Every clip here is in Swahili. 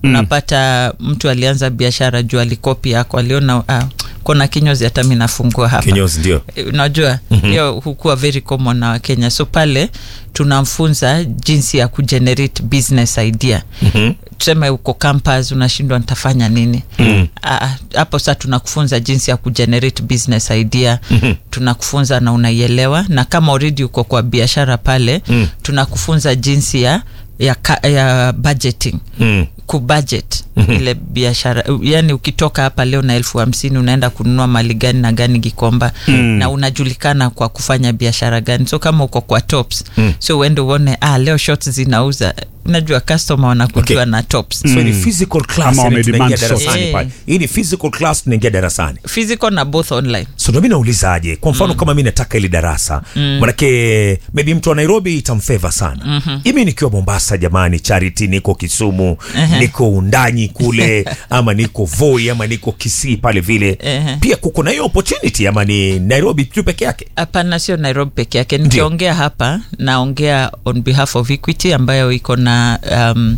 unapata mtu alianza biashara juu alikopi yako aliona ah, kona kinyozi hata mi nafungua hapa kinyozi ndio Eh, unajua hiyo hukuwa very common na wakenya so pale tunamfunza jinsi ya kugenerate business idea Mhm. tuseme uko campus unashindwa nitafanya nini Mm. Ah, hapo saa tunakufunza jinsi ya kugenerate business idea Mhm. tunakufunza na unaielewa na kama already uko kwa biashara pale Mm. tunakufunza jinsi ya ya, ka, ya budgeting Mm. kubudget ile biashara yani ukitoka hapa leo na elfu hamsini unaenda kununua mali gani na gani gikomba na unajulikana kwa kufanya biashara gani so kama uko kwa tops Mm. so uende uone ah, leo shorts zinauza unajua customer wanakujua Okay. na tops so ni physical class Ama yani wamedemand tunaingia source. darasani Eh. pale hii ni physical class tunaingia darasani physical na both online so ndo mi naulizaje kwa mfano kama mi nataka ili darasa manake maybe mtu wa nairobi itamfeva sana mm-hmm. imi nikiwa mombasa jamani charity niko kisumu niko undanyi kule ama niko voi ama niko kisii pale vile Ehe. pia kuko na hiyo opportunity ama ni nairobi tu peke yake hapana sio nairobi peke yake nikiongea hapa naongea on behalf of equity ambayo iko na um,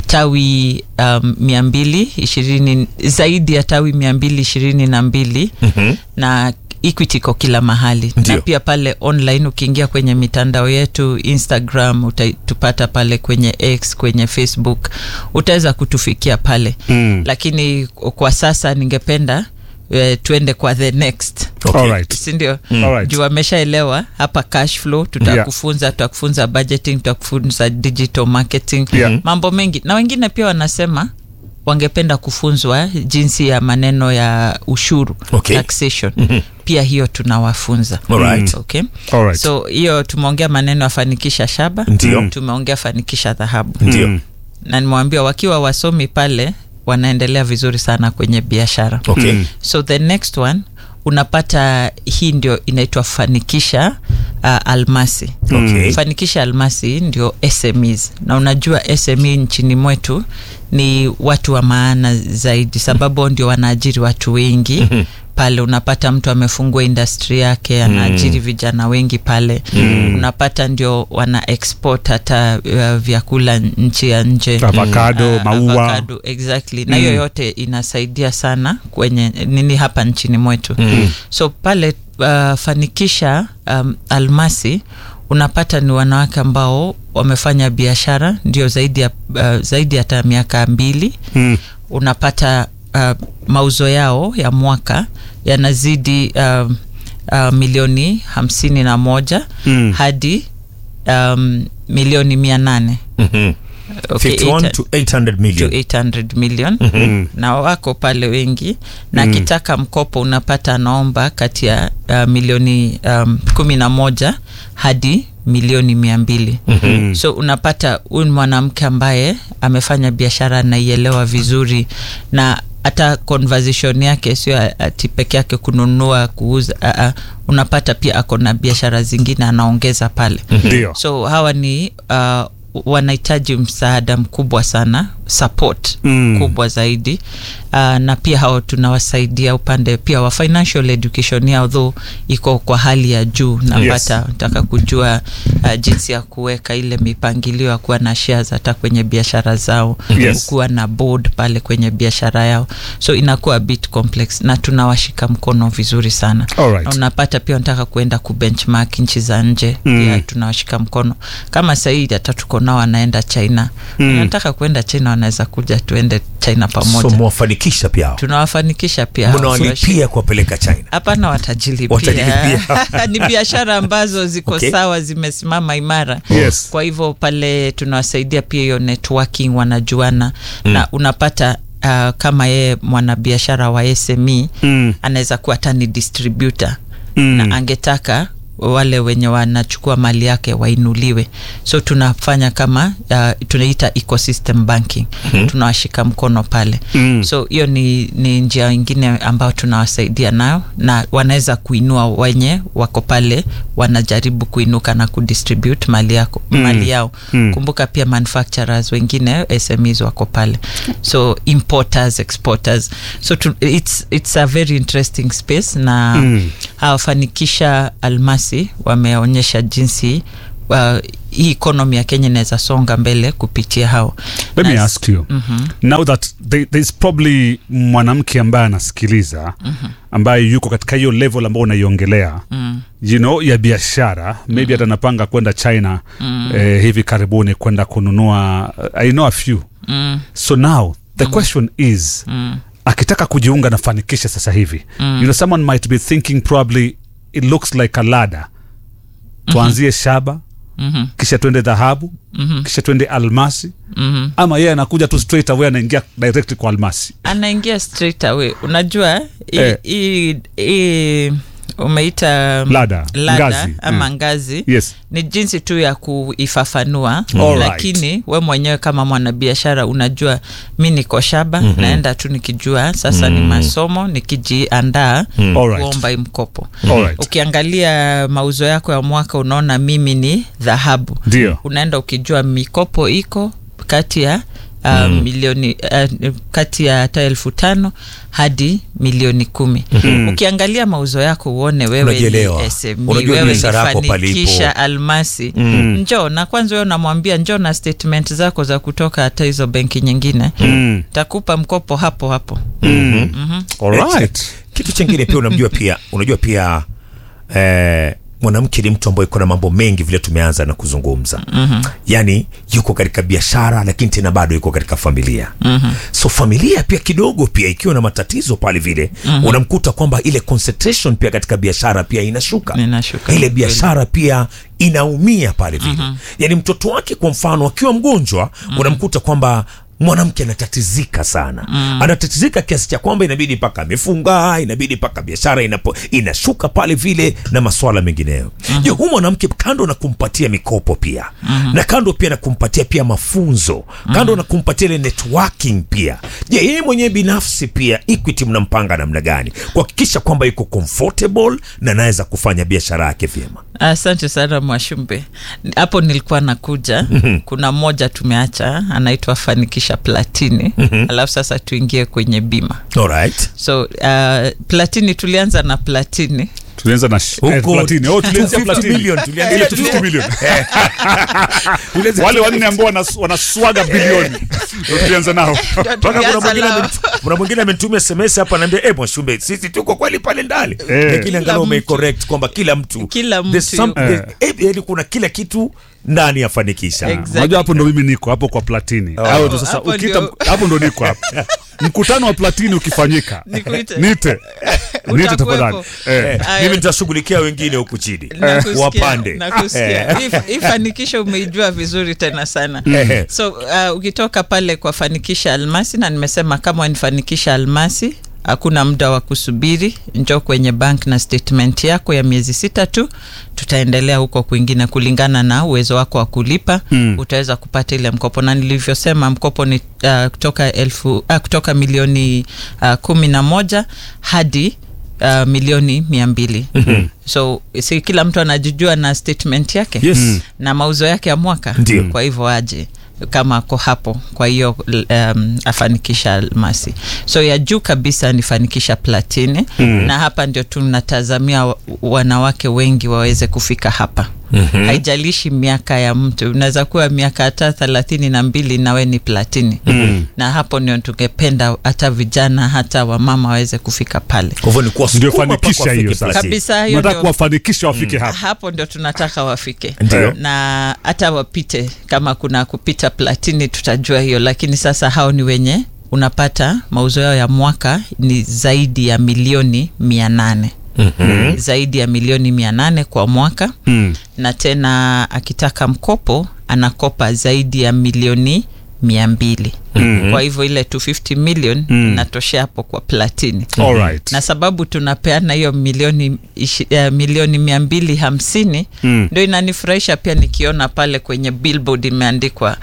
tawi um, mia mbili ishirini zaidi ya tawi mia mbili ishirini na mbili Mhm. na equity iko kila mahali Ndio. na pia pale online ukiingia kwenye mitandao yetu instagram utatupata pale kwenye x kwenye facebook utaweza kutufikia pale Mm. lakini kwa sasa ningependa eh, tuende kwa the next Okay. Alright. sindio Alright. juu wameshaelewa hapa cash flow tutakufunza tutakufunza budgeting tutakufunza digital marketing Yeah. mambo mengi na wengine pia wanasema wangependa kufunzwa jinsi ya maneno ya ushuru Okay. taxation pia hiyo tunawafunza Alright. okay? Alright. so hiyo tumeongea maneno ya fanikisha shaba Ndio. tumeongea fanikisha dhahabu ndio Mm. na nimewambia wakiwa wasomi pale wanaendelea vizuri sana kwenye biashara okay Mm. so the next one unapata hii ndio inaitwa fanikisha uh, almasi Okay. fanikisha almasi ndio smes na unajua sme nchini mwetu ni watu wa maana zaidi sababu ndio wanaajiri watu wengi pale unapata mtu amefungua industri yake anaajiri vijana wengi pale unapata ndio wana export hata uh, vyakula nchi ya nje Avocado, Ah, maua. avocado, exactly na hiyo yote inasaidia sana kwenye nini hapa nchini mwetu mm. so pale uh, fanikisha um, almasi unapata ni wanawake ambao wamefanya biashara ndio zaidi ya uh, zaidi hata miaka mbili Mm. unapata uh, mauzo yao ya mwaka yanazidi uh, uh, milioni hamsini na moja Mm. hadi um, milioni mia nane Mhm. Okay, 51 eight- to 800 to million 800 million Mm. na wako pale wengi na akitaka mkopo unapata anaomba kati ya uh, milioni um, kumi na moja hadi milioni mia mbili Mm. so unapata huyu ni mwanamke ambaye amefanya biashara anaielewa vizuri na hata conversation yake sio ati peke yake kununua kuuza uh, uh, unapata pia ako na biashara zingine anaongeza pale Ndio. so hawa ni uh, wanahitaji msaada mkubwa sana support Mm. kubwa zaidi uh, na pia hao tunawasaidia upande pia wa financial education yao though iko kwa hali ya juu napata nataka kujua uh, jinsi ya kuweka ile mipangilio ya kuwa na shares hata kwenye biashara zao Yes. kuwa na board pale kwenye biashara yao so inakuwa a bit complex na tunawashika mkono vizuri sana Alright. na unapata pia unataka kuenda kubenchmark nchi za nje Mm. pia tunawashika mkono kama sahii hata tuko nao wanaenda china Mm. nataka kuenda china wanaweza kuja tuende china so pamoja mwafanikisha pia hao. tunawafanikisha pia hao. mnawalipia kuwapeleka china hapana watajilipia Watajilipia. ni biashara ambazo ziko Okay. sawa zimesimama imara Yes. kwa hivyo pale tunawasaidia pia hiyo networking wanajuana mm. na unapata uh, kama yeye mwanabiashara wa sme Mm. anaweza kuwa hata ni distributor Mm. na angetaka wale wenye wanachukua mali yake wainuliwe so tunafanya kama uh, tunaita ecosystem banking mm-hmm. tunawashika mkono pale Mm. so hiyo ni, ni njia ingine ambayo tunawasaidia nayo na wanaweza kuinua wenye wako pale wanajaribu kuinuka na kudistribute mali yako Mm. mali yao Mm. kumbuka pia manufacturers wengine smes wako pale so importers exporters so to, it's, it's a very interesting space na Mm. hawafanikisha almasi wameonyesha jinsi uh, hii economy ya kenya inaweza songa mbele kupitia hao let me Na- ask you now that there, there's probably mwanamke ambaye anasikiliza ambaye yuko katika hiyo level ambayo unaiongelea you know ya biashara maybe hata anapanga kwenda china eh, hivi karibuni kwenda kununua i know a few so now the question is akitaka kujiunga na fanikisha sasa hivi you know someone might be thinking probably it looks like a ladder tuanzie shaba kisha twende dhahabu kisha twende almasi ama yeye anakuja tu straight away anaingia direct kwa almasi anaingia straight away unajua hii- Eh. hii hii umeita um, Ladder, ladder ngazi, ama mm. ngazi yes ni jinsi tu ya kuifafanua Alright. lakini we mwenyewe kama mwanabiashara unajua mi niko shaba mm-hmm. naenda tu nikijua sasa ni masomo nikijiandaa Alright. kuomba hii mkopo Alright. ukiangalia mauzo yako ya mwaka unaona mimi ni dhahabu Ndio. unaenda ukijua mikopo iko kati ya Uh, mm. milioni uh, kati ya hata elfu tano hadi milioni kumi mm. ukiangalia mauzo yako uone wewe Unajielewa. ni SME, Unajua wewe ni biashara yako fanikisha palipo. almasi mm. njoo na kwanza wewe unamwambia njoo na statement zako za kutoka hata hizo benki nyingine Mm. takupa mkopo hapo hapo Alright. kitu chengine pia unamjua pia unajua pia eh, mwanamke ni mtu ambaye iko na mambo mengi vile tumeanza na kuzungumza mm-hmm. yaani yuko katika biashara lakini tena bado yuko katika familia mm-hmm. so familia pia kidogo pia ikiwa na matatizo pale vile mm-hmm. unamkuta kwamba ile concentration pia katika biashara pia inashuka Inashuka, ile kweli. biashara pia inaumia pale vile mm-hmm. yaani mtoto wake kwa mfano akiwa mgonjwa mm-hmm. unamkuta kwamba mwanamke anatatizika sana mm. anatatizika kiasi cha kwamba inabidi mpaka amefunga inabidi mpaka biashara inapo, inashuka pale vile na maswala mengineyo mm-hmm. je huu mwanamke kando na kumpatia mikopo pia mm-hmm. na kando pia na kumpatia pia mafunzo kando mm-hmm. na kumpatia ile networking pia je yeye mwenyewe binafsi pia equity mnampanga namna gani kuhakikisha kwamba yuko comfortable na anaweza kufanya biashara yake vyema asante sana mwashumbe hapo nilikuwa nakuja kuna mmoja tumeacha anaitwa fanikisha platini alafu sasa tuingie kwenye bima alright so uh, platini tulianza na platini tulianza na sh- eh, Huko- platini. Oh, tulianzia 250 platini. million, tulianza Ile 250 250 million. Tulianza- wale wanne ambao wanas- wanaswaga bilioni Ndio tulianza nao mpaka kuna Tulianza mwingine nao. amenit- kuna mwingine amenitumia sms hapa anaambia eh mwashumbe sisi tuko kweli pale ndani Eh. lakini angalau mtu. umeicorrect kwamba kila mtu Kila there's mtu some- yuko. there's- eh, yaani kuna kila kitu ndani ya fanikisha Exactly. unajua hapo ndo mimi niko hapo kwa platini Hapo ndo sasa Hapo ukiita ndio- hapo ndo niko hapo mkutano wa platini ukifanyika Nikuite. nite nite Utakuwepo. tafadhali eh. Eh, Aya. mimi nitashughulikia wengine huku chini Nakusikia, wapande nakusikia. Hii- hii fanikisho umeijua vizuri tena sana Eh. so uh, ukitoka pale kwa fanikisha almasi na nimesema kama wanifanikisha almasi hakuna muda wa kusubiri njo kwenye bank na statement yako ya miezi sita tu tutaendelea huko kwingine kulingana na uwezo wako wa kulipa mm. utaweza kupata ile mkopo na nilivyosema mkopo ni uh, kutoka elfu uh, kutoka milioni uh, kumi na moja hadi uh, milioni mia mbili mm-hmm. so si kila mtu anajijua na statement yake Yes. Mm. na mauzo yake ya mwaka Ndio. kwa hivyo aje kama ako hapo kwa hiyo um, afanikisha almasi so ya juu kabisa ni fanikisha platini mm. na hapa ndio tunatazamia wa- wanawake wengi waweze kufika hapa mm-hmm. haijalishi miaka ya mtu unaweza kuwa miaka hata thelathini na mbili nawe ni platini mm. na hapo ndio tungependa hata vijana hata wamama waweze kufika pale kwa hivyo ni kuwasukuma Ndio fanikisha mpaka hiyo wafike sasa. platini. kabisa hiyo nataka ndio kuwafanikisha wafike hapa hapo ndio tunataka wafike Ndio. na hata wapite kama kuna kupita platini tutajua hiyo lakini sasa hao ni wenye unapata mauzo yao ya mwaka ni zaidi ya milioni mia nane mm-hmm. zaidi ya milioni mia nane kwa mwaka Mm. na tena akitaka mkopo anakopa zaidi ya milioni mia mbili mm-hmm. kwa hivyo ile 250 million Mm. inatoshea hapo kwa platini Alright. na sababu tunapeana hiyo milioni ishi, uh, milioni mia mbili hamsini Mm. ndo inanifurahisha pia nikiona pale kwenye billboard imeandikwa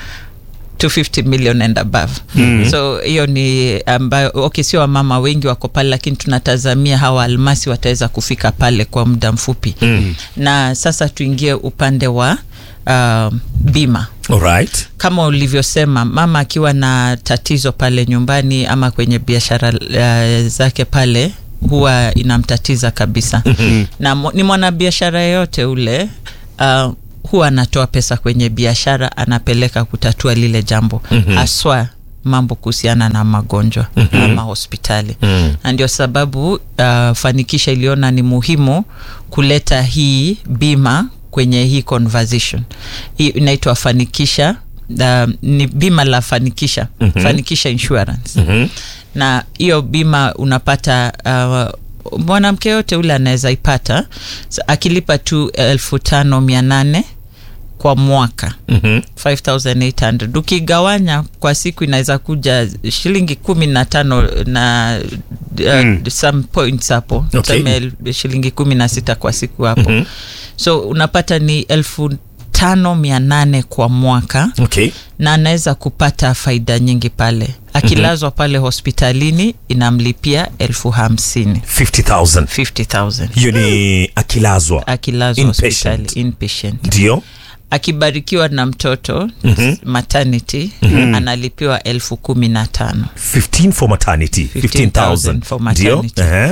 250 million and above mm-hmm. so hiyo ni ambayo okay, sio wamama wengi wako pale lakini tunatazamia hawa almasi wataweza kufika pale kwa muda mfupi mm-hmm. na sasa tuingie upande wa uh, bima Alright. kama ulivyosema mama akiwa na tatizo pale nyumbani ama kwenye biashara uh, zake pale huwa inamtatiza kabisa na mo- ni mwanabiashara yeyote ule uh, huwa anatoa pesa kwenye biashara anapeleka kutatua lile jambo mm-hmm. haswa mambo kuhusiana na magonjwa mm-hmm. ama hospitali mm. na ndio sababu uh, fanikisha iliona ni muhimu kuleta hii bima kwenye hii conversation hii inaitwa fanikisha uh, ni bima la fanikisha mm-hmm. fanikisha insurance mm-hmm. na hiyo bima unapata uh, mwanamke yote ule anaweza ipata so, akilipa tu elfu tano mia nane kwa mwaka Mhm. 5800 ukigawanya kwa siku inaweza kuja shilingi kumi na tano na uh, Mm. some points hapo Okay. tuseme el- shilingi kumi na sita kwa siku hapo mm-hmm. so unapata ni elfu tano mia nane kwa mwaka okay na anaweza kupata faida nyingi pale akilazwa mm-hmm. pale hospitalini inamlipia elfu hamsini 50000 50000 hiyo ni akilazwa akilazwa Inpatient. hospitali inpatient ndio akibarikiwa na mtoto mm-hmm. maternity mm-hmm. analipiwa elfu kumi na tano 15 for maternity 15000 for ndio maternity. Ehe.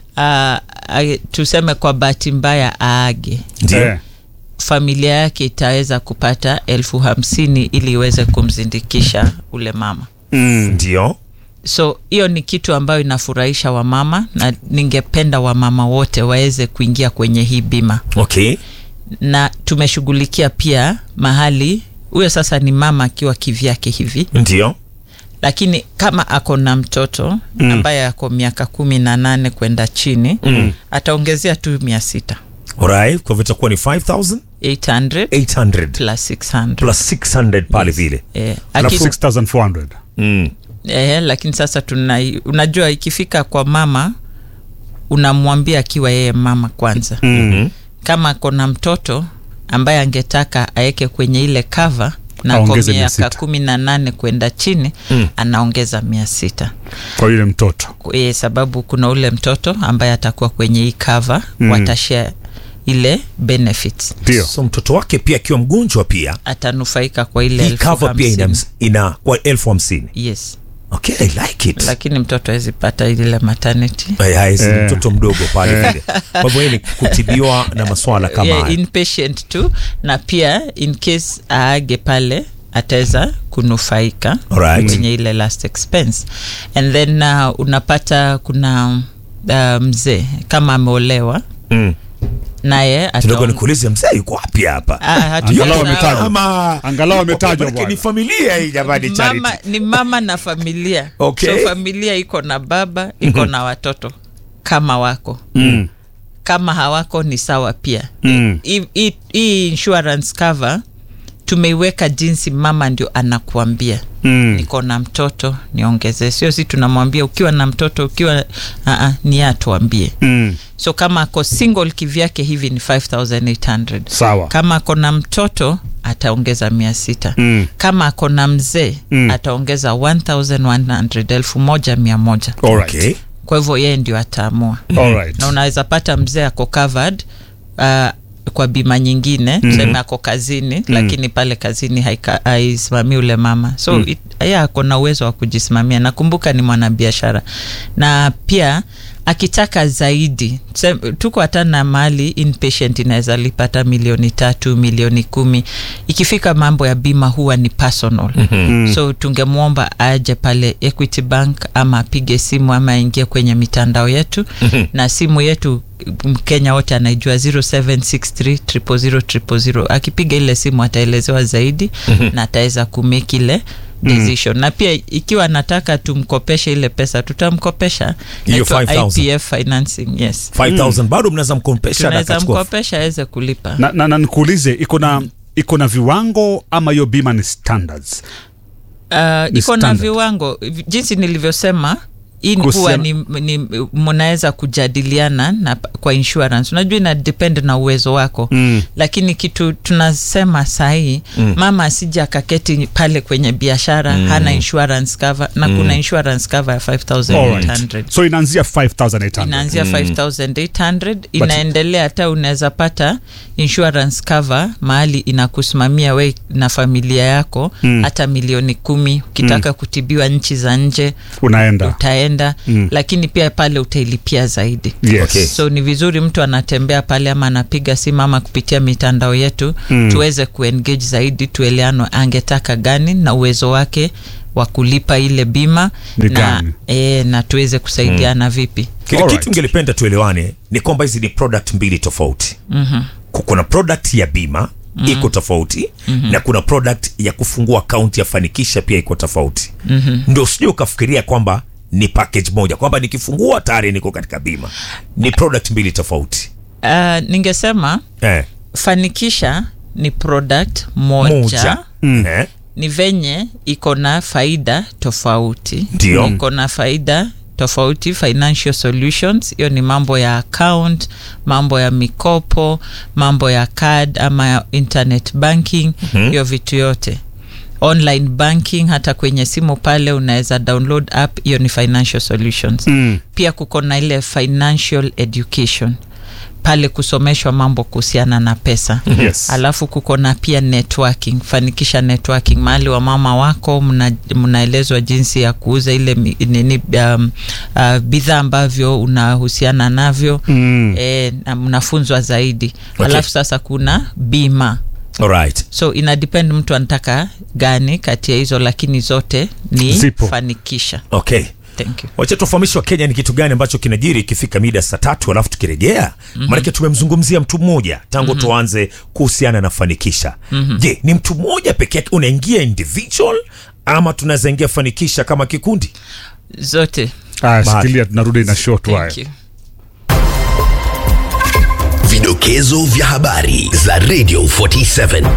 uh, tuseme kwa bahati mbaya aage ndio Eh. familia yake itaweza kupata elfu hamsini ili iweze kumzindikisha ule mama Mm. ndio so hiyo ni kitu ambayo inafurahisha wamama na ningependa wamama wote waweze kuingia kwenye hii bima okay na tumeshughulikia pia mahali huyo sasa ni mama akiwa kivyake hivi ndio lakini kama ako na mtoto mm. ambaye ako miaka kumi na nane kwenda chini mm. ataongezea tu mia sita alright kwa hivyo itakuwa ni 5800 800 plus 600 plus 600 pale vile eh, Alafu aki, 6400 mm. eh, lakini sasa tuna unajua ikifika kwa mama unamwambia akiwa yeye mama kwanza Mhm. kama ako na mtoto ambaye angetaka aweke kwenye ile kava na kwa Aongeze mia miaka sita. kumi na nane kwenda chini Mm. anaongeza mia sita kwa yule mtoto e, sababu kuna ule mtoto ambaye atakuwa kwenye hii kava mm. watashare ile benefits ndio so mtoto wake pia akiwa mgonjwa pia atanufaika kwa ile hii elfu cover pia ina, hamsini. ina kwa elfu hamsini yes okay i like it lakini mtoto awezi pata ile maternity Ay, ay, si Eh. mtoto mdogo pale vile kwa hivyo yeye ni kutibiwa na maswala kama yeah, haya inpatient tu na pia in case aage pale ataweza kunufaika Alright. kwenye ile last expense and then uh, unapata kuna uh, mzee kama ameolewa mm. naye kidogo ataong- nikuulize mzee yuko wapi hapa Ah, hatuja- Angalau na- ametajwa. Ama- Angalau ametajwa Manake bwana. ni familia hii jamani charity mama, ni mama na familia Okay. so familia iko na baba iko na watoto kama wako mm. kama hawako ni sawa pia Mm. Hii- hii- hii insurance cover tumeiweka jinsi mama ndio anakuambia Mm. niko na mtoto niongezee sio si tunamwambia ukiwa na mtoto ukiwa uh, ni yeye atuambie Mm. so kama ako single kivyake hivi ni 5800 sawa kama ako na mtoto ataongeza mia sita Mm. kama ako na mzee Mm. ataongeza 1100 elfu moja mia moja Alright. okay. kwa hivyo yeye ndio ataamua Alright. na unaweza pata mzee ako covered uh, kwa bima nyingine mm. seme ako kazini mm. lakini pale kazini haika- haisimamii ule mama so mm. ye ako na uwezo wa kujisimamia nakumbuka ni mwanabiashara na pia akitaka zaidi tuseme- tuko hata na mali inpatient inaweza lipata milioni tatu milioni kumi ikifika mambo ya bima huwa ni personal mm-hmm. so tungemwomba aje pale equity bank ama apige simu ama aingie kwenye mitandao yetu mm-hmm. na simu yetu mkenya wote anaijua 0763 akipiga ile simu ataelezewa zaidi mm-hmm. na ataweza kumake ile decision mm. na pia ikiwa anataka tumkopeshe ile pesa tutamkopesha Hiyo Inaitwa 5,000. IPF financing yes 5000 bado mnaweza mkompesha na tunaweza akachukua mkopesha aweze kulipa na, na, na nikuulize iko na iko na viwango ama hiyo bima ni standards uh, Ni iko na standard. viwango Vi- jinsi nilivyosema hii ni Kuhusiana- huwa ni, ni mnaweza kujadiliana na kwa insurance unajua ina depend na uwezo wako Mm. lakini kitu tunasema sahii mm. mama asija akaketi pale kwenye biashara mm. hana insurance cover na mm. kuna insurance cover ya 5800 Alright. so inaanzia 5800 inaanzia 5800 inaendelea hata unaweza pata insurance cover mahali inakusimamia we na familia yako Mm. hata milioni kumi ukitaka kutibiwa nchi za nje unaenda utaenda utaenda mm. lakini pia pale utailipia zaidi Yes. Okay. so ni vizuri mtu anatembea pale ama anapiga simu ama kupitia mitandao yetu mm. tuweze kuengage zaidi tueleanwe angetaka gani na uwezo wake wa kulipa ile bima Ni na, gani? e, na tuweze kusaidiana mm. vipi kile Alright. kitu ngelipenda tuelewane ni kwamba hizi ni product mbili tofauti mm-hmm. kuna product ya bima mm-hmm. iko tofauti mm-hmm. na kuna product ya kufungua akaunti ya fanikisha pia iko tofauti mm-hmm. ndio usije ukafikiria kwamba ni package moja kwamba nikifungua tayari niko katika bima ni product mbili tofauti uh, ningesema eh. fanikisha ni product moja, moja mm. eh. ni venye iko na faida tofauti Ndio. iko na faida tofauti financial solutions hiyo ni mambo ya account mambo ya mikopo mambo ya card ama ya internet banking hiyo mm-hmm. vitu yote online banking hata kwenye simu pale unaweza download app hiyo ni financial solutions Mm. pia kuko na ile financial education pale kusomeshwa mambo kuhusiana na pesa Yes. alafu kuko na pia networking fanikisha networking mahali wa mama wako mna- mnaelezwa jinsi ya kuuza ile mi- nini um, uh, bidhaa ambavyo unahusiana navyo Mm. e, na mnafunzwa zaidi Okay. alafu sasa kuna bima Alright. so ina depend mtu anataka gani kati ya hizo lakini zote ni Zipo. fanikisha okay thank you wacha tufahamishi wa kenya ni kitu gani ambacho kinajiri ikifika mida saa tatu alafu tukirejea mm-hmm. maanake tumemzungumzia mtu mmoja tangu mm-hmm. tuanze kuhusiana na fanikisha mm-hmm. je ni mtu mmoja peke yake unaingia individual ama tunaweza ingia fanikisha kama kikundi zote Aya, Bahati. shikilia tunarudi na short wire. thank you Vidokezo vya habari za Radio 47.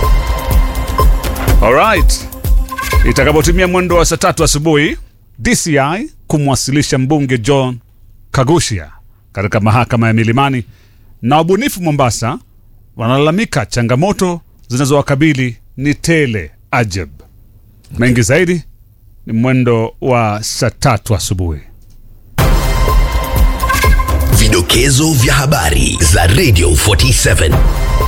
Alright. Itakapotimia mwendo wa saa tatu asubuhi, DCI kumwasilisha mbunge John Kagushia katika mahakama ya Milimani, na wabunifu Mombasa wanalalamika changamoto zinazowakabili ni tele ajab. Mengi zaidi ni mwendo wa saa tatu asubuhi. Vidokezo vya habari za Radio 47.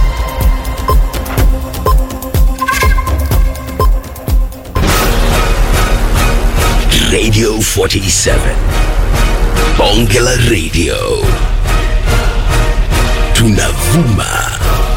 Radio 47. Bonge la Radio. Tunavuma